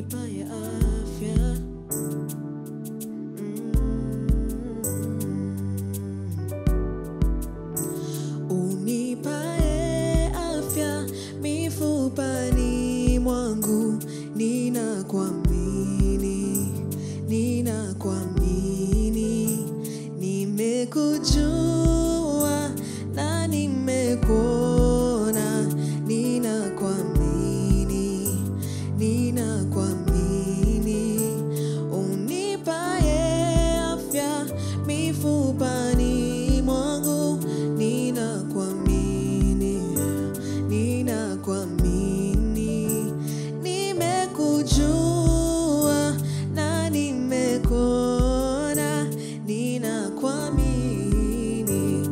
unipaye afya Mm. unipaye afya mifupani mwangu ninakuamini ninakuamini nimekujua na nimekuona ninakuamini ninakuamini unipaye afya mifupani mwangu ninakuamini ninakuamini nimekujua na nimekuona ninakuamini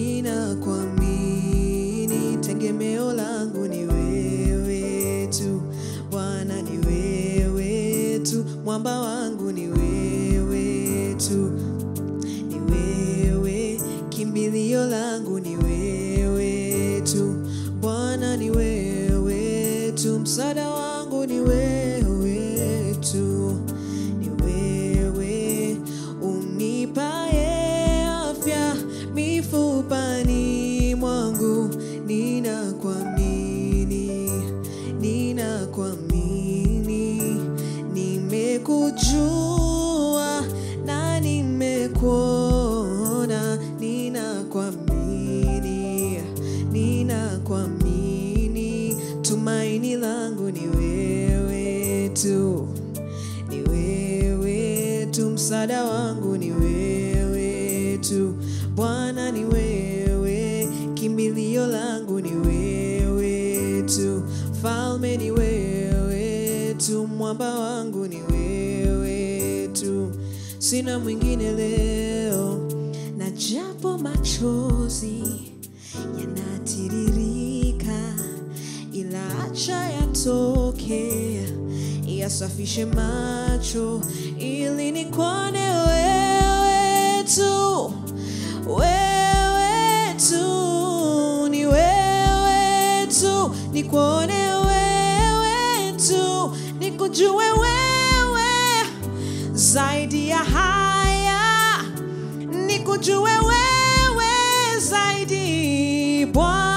ninakuamini tegemeo langu ni wewe tu bwana ni wewe tu mwamba wangu ni wewe tu ni wewe kimbilio langu ni wewe tu bwana ni wewe tu msaada wangu ni wewe tu ni wewe unipaye afya mifupani mwangu ninakuamini ninakuamini nimekujua na nimekuona ninakuamini ninakuamini tumaini langu ni wewe tu ni wewe tu msaada wangu ni wewe tu bwana ni wewe kimbilio langu ni wewe tu falme ni wewe tu mwamba wangu ni wewe tu sina mwingine leo na japo machozi yanatiririka ila acha yatoke yasafishe macho ili nikuone wewe tu wewe tu ni wewe tu nikuone wewe tu nikujue wewe zaidi ya haya nikujue wewe zaidi Bwana